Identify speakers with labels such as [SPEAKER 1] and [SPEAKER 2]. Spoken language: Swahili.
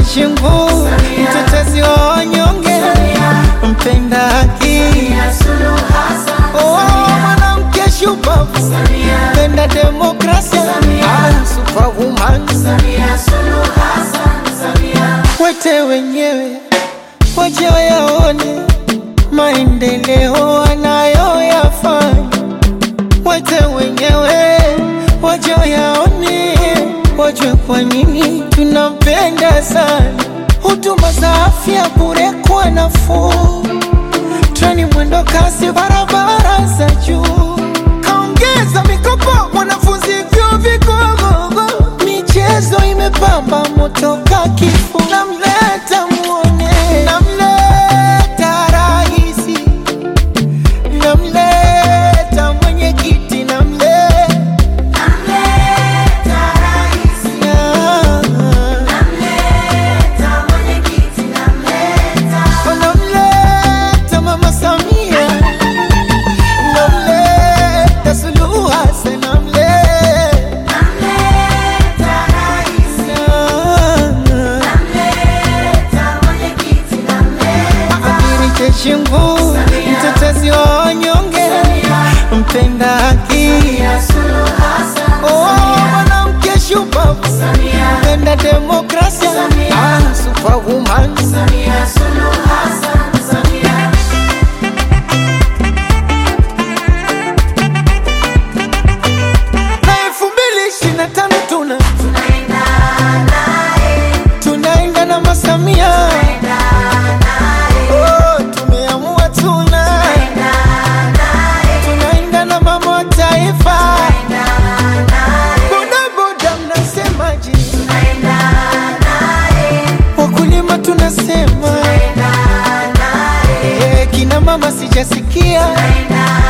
[SPEAKER 1] Jeshi nguu, mtetezi wa wanyonge, mpenda haki, oh, mwanamke shupavu, mpenda demokrasia, ah, superwoman. Wete wenyewe waje wayaone maendeleo anayoyafanya, wete wenyewe waje wayaone, wajue kwa nini tunampenda sana. Huduma za afya bure kwa nafuu, treni mwendo kasi, barabara za juu, kaongeza mikopo wanafunzi vyuo vikuu, michezo imepamba moto ka kifuu, namleta muone, namleta rahisi, namleta mwenyekiti, namleta namleta mama Samia, namleta Suluhu Hassan, namleta Amiri jeshi nguu, mtetezi wa wanyonge, mpenda haki, oh, mwanamke shupavu, mpenda demokrasia, ah, superwoman. Na elfu mbili ishirini na tano tuna tunaenda na masamia Oh, tumeamua tuna tunaenda na mama wa taifa bodaboda mnasemaje wakulima tunasema Eh, kina mama sijasikia